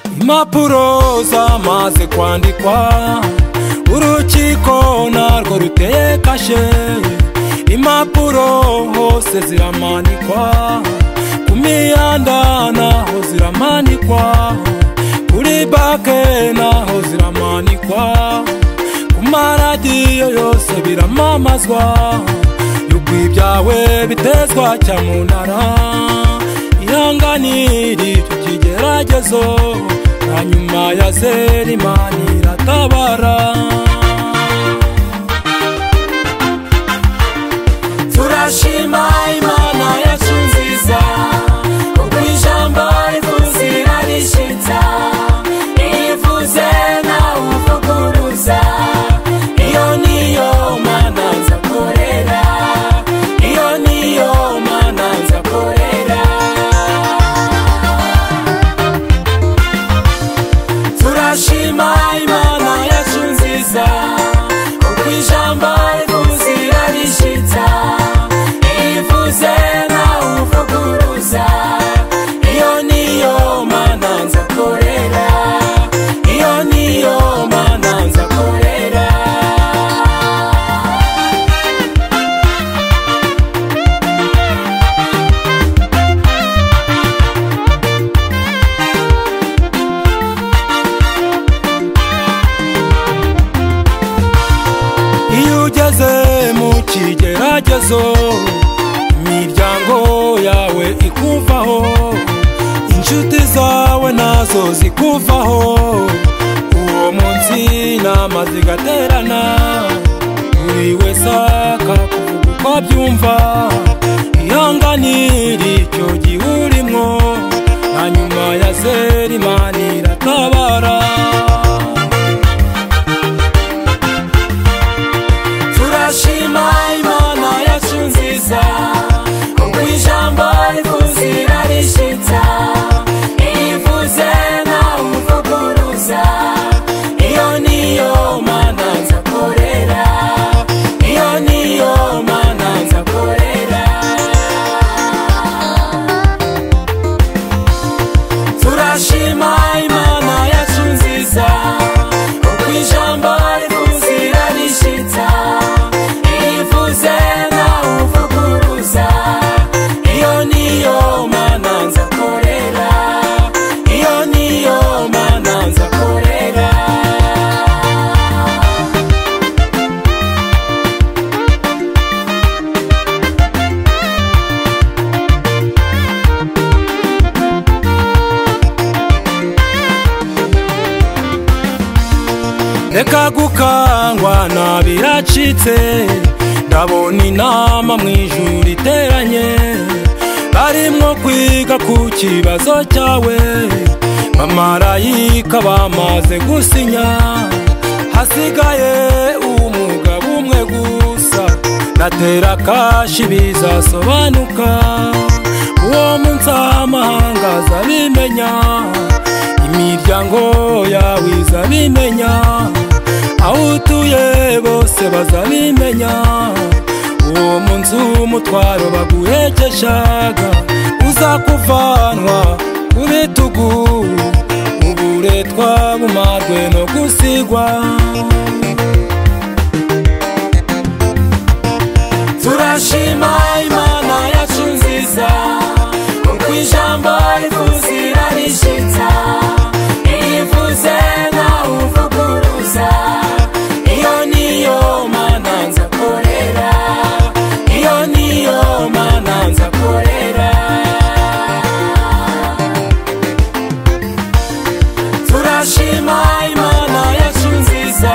impapuro zamaze kwandikwa urukiko narwo ruteye kashe impapuro hose ziramanikwa ku miyanda naho ziramanikwa kuri bake naho ziramanikwa ku maradiyo yose biramamazwa yuko ibyawe bitezwa cyamunara ihanganire icyo kigeragezo hanyuma ya zera imana iratabara turashima imana yacu nziza kuko ijambo rivuze irarishyitsa iyo ivuze nawe uvuguruza iyo niyo mana nza korera iyo niyo mana nza korera turashima imana yacu nziza kuko ijambo rivuze irarishyitsa iyo ivuze nawe uvuguruza iyo niyo mana nza korera iyo niyo mana nza korera iyo ugeze mu kigeragezo imiryango yawe ikuvaho inshuti zawe nazo zikuvaho uwo munsi inama zigaterana buri wese akakuvuga uko abyumva ihanganire icyo gihe urimo hanyuma ya zera imana iratabara turashima imana yacu nziza kuko ijambo rivuze irarishyitsa iyo ivuze nawe uvuguruza iyo niyo mana nza korera iyo niyo mana nza korera turashima imana yacu nziza kuko ijambo rivuze irarishyitsa iyo ivuze nawe uvuguruza iyo niyo mana nza korera iyo niyo mana nza korera reka gukangwa na biracitse ndabona inama mu ijuru iteranye barimo kwiga ku kibazo cyawe bamarayika bamaze gusinya hasigaye umugabo umwe gusa natera kashi bizasobanuka uwo munsi amahanga azabimenya imiryango yawe izabimenya aho utuye bose bazabimenya uwo munsi w'umutwaro baguhekeshaga uzakuvanwa ku bitugu uburetwa bumarwe no gusigwa turashima imana yacu nziza kuko ijambo rivuze irarishyitsa iyo ivuze nawe uvuguruza iyo niyo mana nza korera iyo niyo mana nza korera turashima imana yacu nziza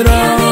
abakorera